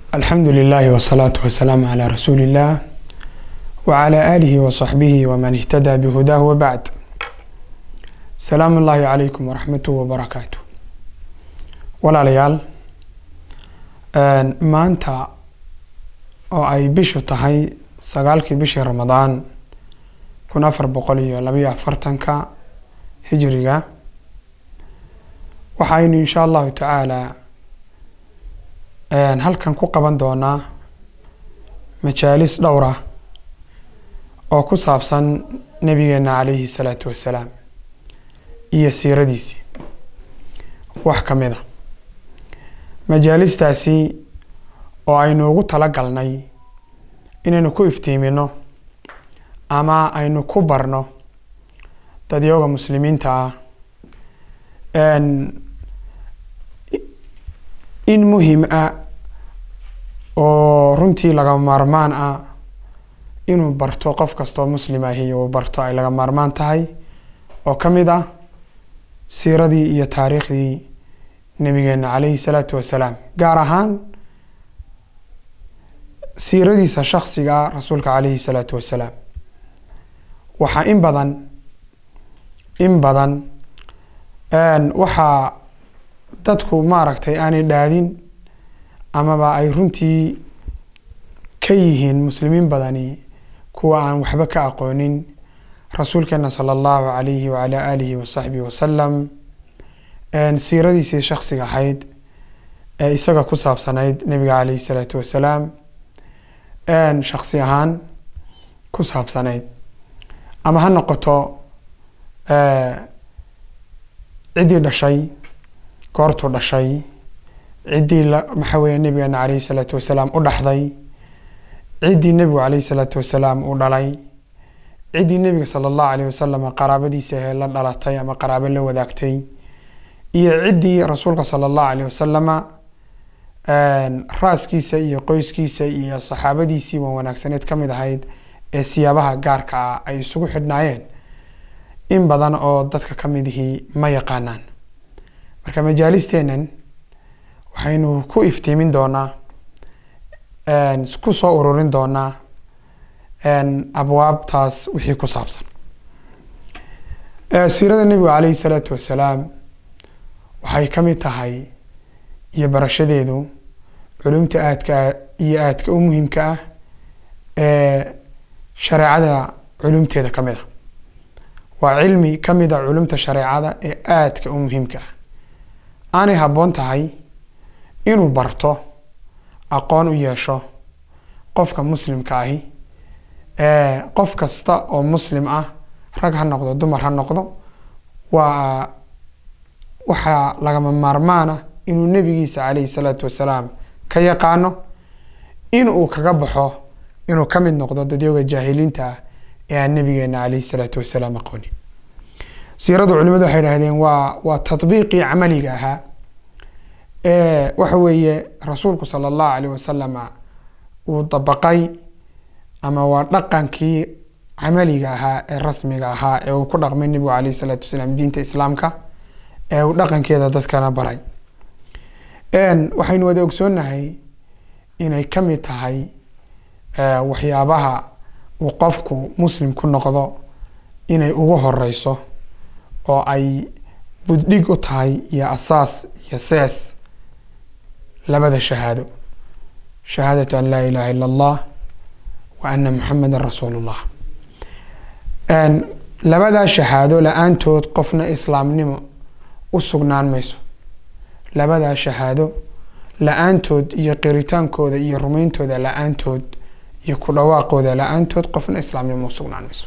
alxamdu lilahi wsalaatu wasalaamu calaa rasuuli illah wacalaa aalihi wasaxbihi waman ihtadaa bihudaahu wabacd salaamu ullaahi calaykum waraxmatuhu wabarakaatu walaalayaal maanta oo ay bishu tahay sagaalkii bishii ramadaan kun afar boqol iyo labayo afartanka hijiriga waxaynu insha allahu tacaala halkan ku qaban doonaa majaalis dhowr ah oo ku saabsan nabigeena calayhi salaatu wassalaam iyo siiradiisii wax ka mid a majaalistaasi oo aynu ugu tala galnay inaynu ku iftiimino ama aynu ku barno dadyooga muslimiinta ah in muhim ah oo runtii laga maarmaan ah inuu barto qof kastoo muslim ahi uu barto ay laga maarmaan tahay oo ka mid ah siiradii iyo taariikhdii nabigeena calayhi salaatu wasalaam gaar ahaan siiradiisa shaksiga rasuulka calayhi salaatu wasalaam waxaa in badan in badan waxaa dadku maaragtay aanay dhaadin amaba ay runtii ka yihiin muslimiin badani kuwa aan waxba ka aqoonin rasuulkeena sala allahu calayhi wacalaa aalihi wasaxbihi wasalam siiradiisii shaksiga ahayd ee isaga ku saabsanayd nabiga calayhi salaatu wasalaam shaksi ahaan ku saabsanayd ama ha noqoto ciddii dhashay goortuu dhashay ciddii maxaa weeye nabigeena calayhi salaatu wasalaam u dhaxday ciddii nebigu calayhi salaatu wasalaam u dhalay ciddii nebiga sala allahu alayh wasalam qaraabadiisa ahee la dhalatay ama qaraabo la wadaagtay iyo ciddii rasuulka sala allahu alayh wasalama raaskiisa iyo qoyskiisa iyo saxaabadiisii waan wanaagsaneed ka mid ahayd ee siyaabaha gaarka ah ay isugu xidhnaayeen in badan oo dadka ka mid ihii ma yaqaanaan marka majaalisteennan waxaynu ku iftiimin doonaa ku soo ururin doonaa abwaabtaas wixii ku saabsan siirada nebigu calayhi salaatu wasalaam waxay ka mid tahay iyo barashadeedu culumta aadka iyo aadka u muhiimka ah ee shareecada culumteeda ka mid a waa cilmi ka mid a culumta shareecada ee aadka u muhiimka ah aanay habboon tahay inuu barto aqoon u yeesho qofka muslimka ahi qof kasta oo muslim ah rag ha noqdo dumar ha noqdo waa waxaa lagama maarmaana inuu nebigiisa calayhi salaatu wasalaam ka yaqaano in uu kaga baxo inuu ka mid noqdo dadyooga jaahiliinta ah ee aan nabigeena calayhi salaatu wasalaam aqoonin siiradu culimadu waxay idhahdeen waa waa tatbiiqii camaliga ahaa ee waxa weeye rasuulku sala allahu alayh wasalama uu dabaqay ama waa dhaqankii camaliga ahaa ee rasmiga ahaa ee uu ku dhaqmay nebigu calayhi salaatu wasalaam diinta islaamka ee uu dhaqankeeda dadkana baray waxaynu wada ogsoonnahay inay ka mid tahay waxyaabaha uu qofku muslim ku noqdo inay ugu horeyso oo ay buddhig u tahay iyo asaas iyo sees labada shahaado shahaadatu an laa ilaha illa allah wa ana muxamedan rasuulu llah labadaa shahaado la-aantood qofna islaamnimo u sugnaan mayso labadaa shahaado la-aantood iyo qiritaankooda iyo rumeyntooda la-aantood iyo ku dhawaaqooda la-aantood qofna islaamnimo u sugnaan mayso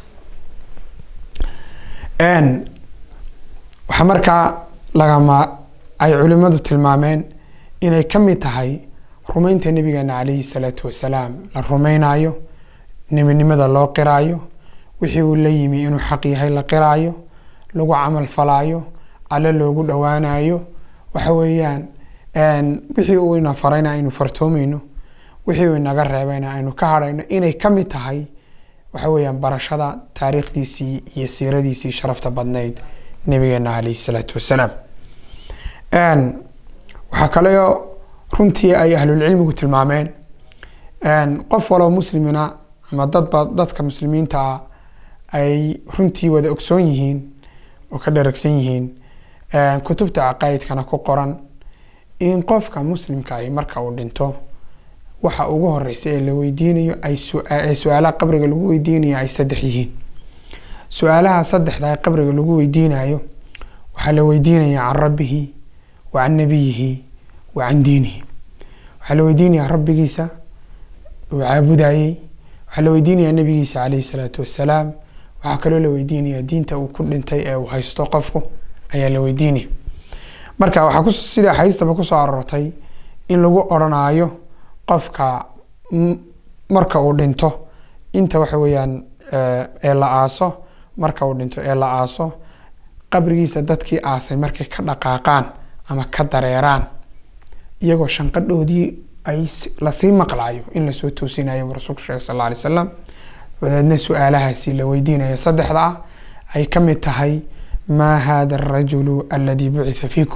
waxaa markaa lagama ay culimadu tilmaameen inay ka mid tahay rumeynta nabigeena calayhi salaatu wasalaam la rumeynayo nebinimada loo qiraayo wixii uu la yimi inuu xaq yahay la qiraayo lagu camal falaayo alle loogu dhowaanayo waxa weeyaan wixii uu ina farayna aynu fartoomeyno wixii uu inaga reebayna aynu ka hadhayno inay ka mid tahay waxa weeyaan barashada taariikhdiisii iyo siiradiisii sharafta badnayd nabigeena calayhi salaatu wasalaam waxaa kaleo runtii ay ahlulcilmigu tilmaameen qof waloo muslimina ama dadba dadka muslimiinta ah ay runtii wada ogsoon yihiin oo ka dharagsan yihiin kutubta caqaa'idkana ku qoran in qofka muslimka ahi marka uu dhinto waxa ugu horeysa ee la weydiinayo ay su-aalaha qabriga lagu weydiinayo ay saddex yihiin su-aalaha saddexda qabriga lagu weydiinayo waxaa la weydiinaya can rabbihi wa can nabiyihi wa can diinihi waxaa la weydiinaya rabbigiisa uu caabudayey waxaa la weydiinaya nabigiisa caleyhi salaatu wasalaam waxaa kaloo la weydiinaya diinta uu ku dhintay ee uu haysto qofku ayaa la weydiinaya marka waxaa sida haystaba kusoo aroortay in lagu odhanaayo qofka marka uu dhinto inta waxa weeyaan ee la aaso marka uu dhinto ee la aaso qabrigiisa dadkii aasay markay ka dhaqaaqaan ama ka dareeraan iyagoo shanqadhoodii ay lasii maqlaayo in lasoo toosinayo buu rasuulku sheegay sal alla alay slam dabeedna su-aalahaasi la weydiinaya saddexda ah ay ka mid tahay maa hada arajulu aladi bucitha fiikum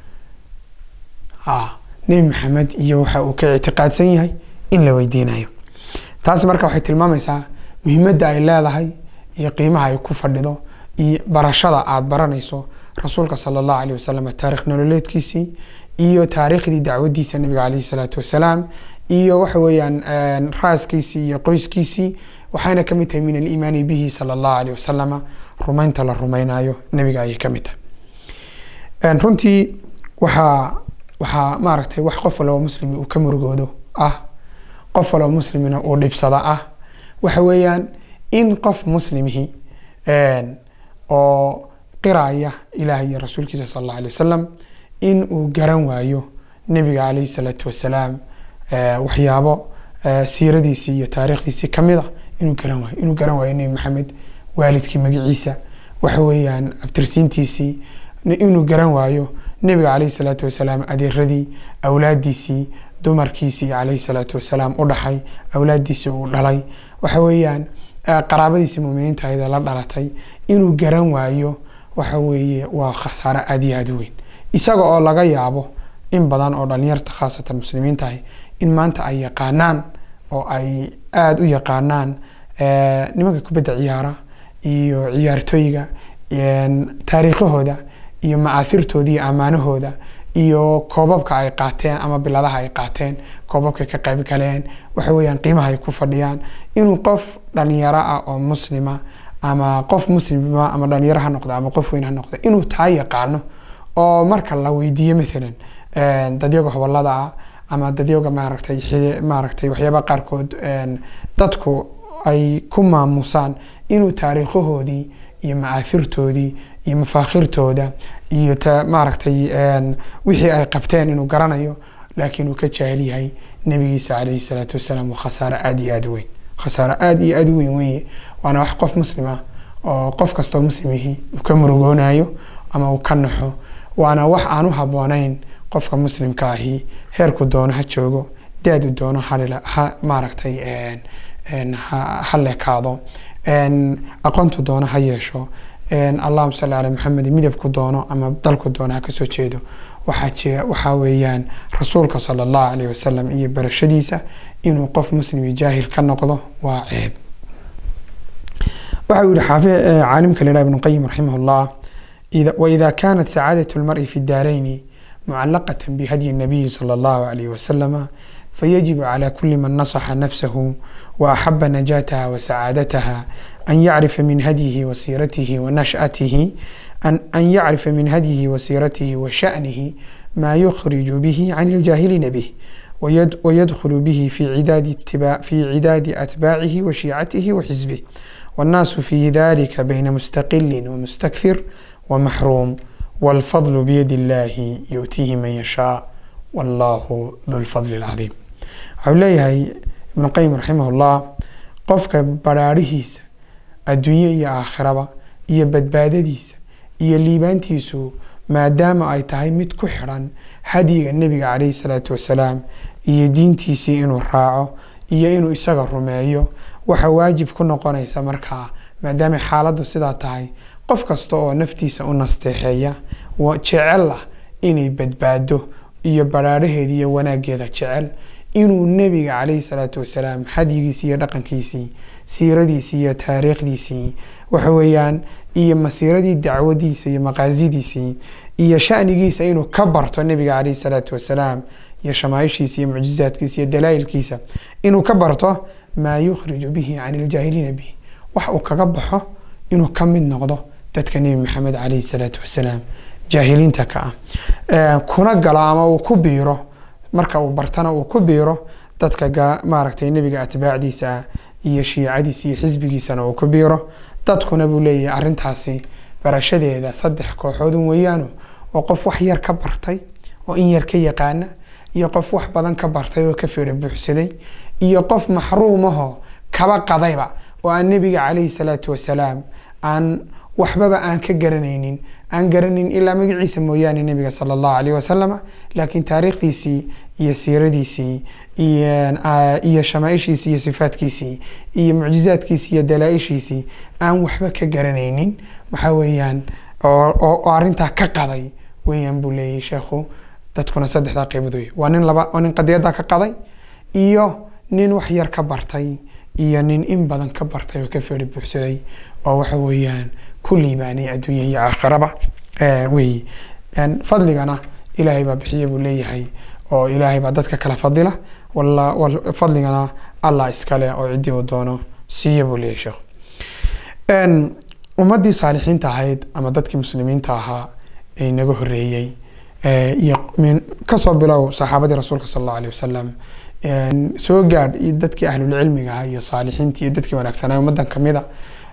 nebi maxamed iyo waxa uu ka ictiqaadsan yahay in la weydiinayo taasi marka waxay tilmaamaysaa muhiimadda ay leedahay iyo qiimaha ay ku fadhido iyo barashada aada baranayso rasuulka sala allahu aleyh wasalam taarikh nololeedkiisii iyo taariikhdii dacwadiisa nabiga caleyhi salaatu wasalaam iyo waxa weeyaan raaskiisii iyo qoyskiisii waxayna kamid tahay min aliimaani bihi sala allahu aleyh wasalama rumaynta la rumaynayo nabiga ayay kamid tahay runtii waxaa waxaa maaragtay wax qof walaba muslimi uu ka murugoodo ah qof walaba muslimina uu dhibsada ah waxa weeyaan in qof muslimihi oo qiraya ilaah iyo rasuulkiisa sal alla alay wasalam in uu garan waayo nebiga caleyhi salaatu wasalaam waxyaabo siiradiisii iyo taariikhdiisii kamid a inuu garan waayo inuu garan waayo nebi maxamed waalidkii magaciisa waxa weeyaan abtirsiintiisii inuu garan waayo nebiga caleyhi salaatu wasalaam adeeradii awlaadiisii dumarkiisii caleyhi salaatu wasalaam u dhaxay awlaadiisii uu dhalay waxa weeyaan qaraabadiisii muminiinta ayada la dhalatay inuu garan waayo waxa weeye waa khasaaro aada iyo aada u weyn isaga oo laga yaabo in badan oo dhalinyarta khaasatan muslimiintahay in maanta ay yaqaanaan oo ay aada u yaqaanaan nimanka kubadda ciyaara iyo ciyaartooyga taariikhahooda iyo macaafirtooda iyo ammaanahooda iyo koobabka ay qaateen ama biladaha ay qaateen koobabka ka qayb galeen waxa weeyaan qiimaha ay ku fadhiyaan inuu qof dhalinyaro ah oo muslima ama qof muslima ama dhalinyaro ha noqdo ama qof weyn ha noqdo inuu taa yaqaano oo marka la weydiiyo maalan dadyaga hobolada ah ama dadyaga maaragtay maaragtay waxyaaba qaarkood dadku ay ku maamusaan inuu taariikhahoodii iyo macaafirtoodii iyo mafaakhirtooda iyo maaragtay wixii ay qabteen inuu garanayo laakiin uu ka jaahil yahay nabigiisa caleyhi salaatu wasalaam waa khasaaro aada iyo aada weyn khasaaro aada iyo aada weyn weeye waana wax qof muslima oo qof kastoo muslimihii uu ka murugoonayo ama uu ka naxo waana wax aan u habooneyn qofka muslimka ahi heerku doono ha joogo daadu doono ha maaragtay ha leekaado aqoontu doono ha yeesho allahuma salli calaa maxamed midabku doono ama dalku doono ha kasoo jeedo waxaa weeyaan rasuulka sala allahu aleyh wasalam iyo barashadiisa inuu qof muslimi jaahil ka noqdo waa ceeb waxa uu yihi caalimka la ibnu qayim raximah llah وإذا كانت سعادة المرء في الدارين معلقة بهدي النبي صلى الله عليه وسلم فيجب على كل من نصح نفسه وأحب نجاتها وسعادتها أن يعرف من هديه وسيرته ونشأته أن, أن يعرف من هديه وسيرته وشأنه ما يخرج به عن الجاهلين به ويد ويدخل به في عداد اتباع في عداد أتباعه وشيعته وحزبه والناس في ذلك بين مستقل ومستكثر ومحروم والفضل بيد الله يؤتيه من يشاء والله ذو الفضل العظيم waxau leeyahay ibnu qayim raximahullah qofka baraarihiisa adduunye iyo aakhiraba iyo badbaadadiisa iyo liibaantiisu maadaama ay tahay mid ku xidhan hadyiga nebiga caleyhi salaatu wasalaam iyo diintiisii inuu raaco iyo inuu isaga rumeeyo waxa waajib ku noqonaysa markaa maadaamay xaaladdu sidaa tahay qof kasta oo naftiisa u nasteexeeya jecel ah inay badbaado iyo badhaadhaheeda iyo wanaaggeeda jecel inuu nebiga calayhi salaatu wasalaam xadyigiisii iyo dhaqankiisii siiradiisii iyo taariikhdiisii waxa weeyaan iyo masiiradii dacwadiisa iyo maqaasidiisii iyo shanigiisa inuu ka barto nebiga calayhi salaatu wasalaam iyo shamaaishiisa iyo mucjizaadkiisa iyo dalaa'ilkiisa inuu ka barto maa yukhriju bihi can iljaahiliina bihi wax uu kaga baxo inuu ka mid noqdo dadka nebi maxamed calayhi salaatu wasalaam jaahiliinta ka ah kuna galo ama uu ku biiro marka uu bartana uu ku biiro dadka maaragtay nebiga atbaacdiisa ah iyo shiicadiisa iyo xisbigiisana uu ku biiro dadkuna buu leeyahay arrintaasi barashadeeda saddex kooxoodun weeyaanu oo qof wax yar ka bartay oo in yar ka yaqaana iyo qof wax badan ka bartay oo ka feera buuxsaday iyo qof maxruumahoo kaba qadayba oo aan nebiga calayhi salaatu wasalaam aan waxbaba aan ka garanaynin aan garanayn ilaa magaciisa mooyaane nebiga sala allahu alayh wasalam laakiin taariikhdiisii iyo siiradiisii iyo shamaaishiisii iyo sifaadkiisii iyo mucjizaadkiisii iyo dalaa-ishiisii aan waxba ka garanaynin waxaa weeyaan oo arintaa ka qaday weeyaan buu leeyahy sheekhu dadkuna saddexdaa qeybood wey waa nin laba waa nin qadiyaddaa ka qaday iyo nin wax yar ka bartay iyo nin in badan ka bartay oo ka feeri buuxsaday oo waxa weeyaan ku liibaanay adduunya iyo aakhiraba wey fadligana ilaahay baa bixiya buu leeyahay oo ilaahay baa dadka kala fadila fadligana allah iskale oo ciddii uu doono siiya buu leeyahay sheekh ummaddii saalixiinta ahayd ama dadkii muslimiinta ahaa ee naga horeeyey iyo kasoo bilow saxaabadii rasuulka sal allahu alayh wasalam soo gaadh iyo dadkii ahlulcilmiga ahaa iyo saalixiintii iyo dadkii wanaagsanaa ummaddan kamida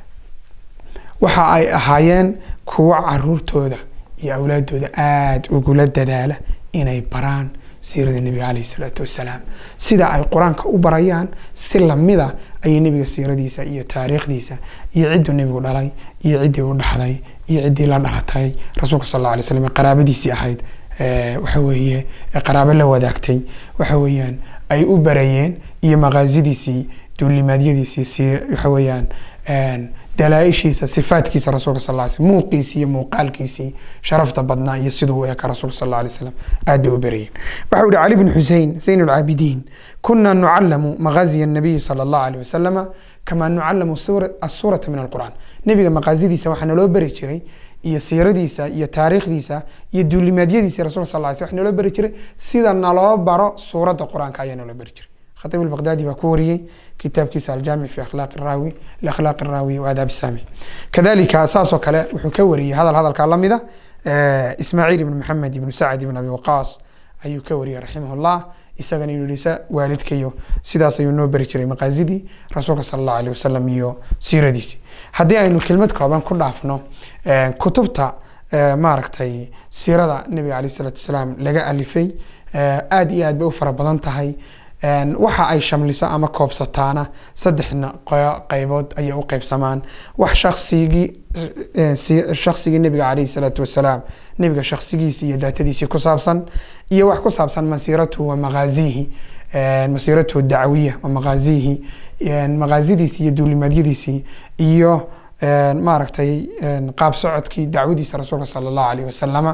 waxa ay ahaayeen kuwo caruurtooda iyo awlaadooda aada ugula dadaala inay baraan siirada nebiga caleyhi salaatu wasalaam sida ay qur-aanka u barayaan si lamida ayay nebiga siiradiisa iyo taariikhdiisa iyo cidduu nebigu dhalay iyo ciddii u dhaxday iyo ciddii la dhalatay rasuulka sal alla alay slam ee qaraabadiisii ahayd waxa weeye qaraabo la wadaagtay waxa weeyaan ay u barayeen iyo maqaasidiisii duulimaadyadiisii waxa weeyaan dalaa-ishiisa sifaadkiisa rasuulka sal ly slm muuqiisii iyo muuqaalkiisii sharafta badnaa iyo siduu u eka rasuulka sal alla alay slam aad bay u barayeen waxa u yihi cali bn xusein zayn lcaabidiin kuna nucalamu maqaaziya nabiyi sala allahu alayh wasalama kama nucalamu asuurata min alqur'an nebiga maqaasidiisa waxaa naloo bari jiray iyo siiradiisa iyo taariikhdiisa iyo duulimaadyadiisa rasulka sal ly sl wax naloo bari jiray sida naloo baro suuradda qur-aanka ayaa naloo bari jiray khatiib albaqdaadi baa ku wariyey kitaabkiisa aljaamic fi akhlaaq raawi liakhlaaq raawi wa aadaab saamic kadalika saasoo kale wuxuu ka wariyey hadal hadalkaa lamida ismaaciil ibn maxamed ibn sacd ibn abi waqaas ayuu ka wariyey raximah llah isagana inuu yihi waalidkayo sidaas ayuu noo beri jiray maqaasidii rasuulka sala allahu alayh wasalam iyo siiradiisi haddii aynu kelmad kooban ku dhaafno kutubta maaragtay siirada nebiga alayh isalaatu wasalaam laga alifay aada iyo aad bay u fara badan tahay waxa ay shamliso ama koobsataana saddexna qeybood ayay u qeybsamaan wax shaksigii shaksigii nebiga calayhi salaatu wasalaam nebiga shaksigiisi iyo daatadiisii ku saabsan iyo wax ku saabsan masiiratuhu wa maqaazihi masiiratuhu dacwiya wa maqaazihi maqaasidiisii iyo duulimaadyadiisii iyo maaragtay qaab socodkii dacwadiisa rasuulka sala allahu alayh wasalama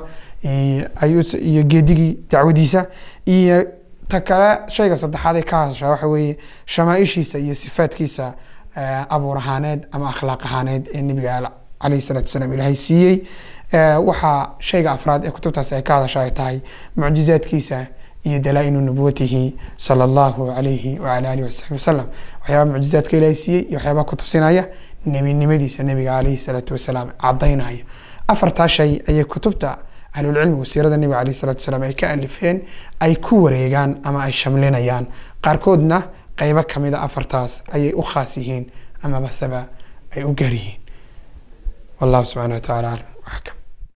iyo geedigii dacwadiisa iyo ta kale shayga saddexaad ee ka hadashaa waxa weeye shamaaishiisa iyo sifaadkiisa abuur ahaaneed ama akhlaaq ahaaneed ee nebiga calayhi salatu wasalaam ilaahay siiyey waxaa shayga afraad ee kutubtaas ay ka hadasha ay tahay mucjizaadkiisa iyo dalaa-inu nubuwatihi sala allahu alayhi wala alihi wasaxbi wasalam waxyaaba mucjizaadka ilaahay siiyey iyo waxyaaba ku tusinaya nebinimadiisa nebiga calayhi salaatu wasalaam cadaynaya afartaa shay ayay kutubta ahlulcilmigu siirada nebiga alayh salatu wasalaam ay ka alifeen ay ku wareegaan ama ay shamlinayaan qaarkoodna qeybo kamida afartaas ayay u khaas yihiin amabaseba ay u gaar yihiin wallahu subxana wa tacala aclam waxkam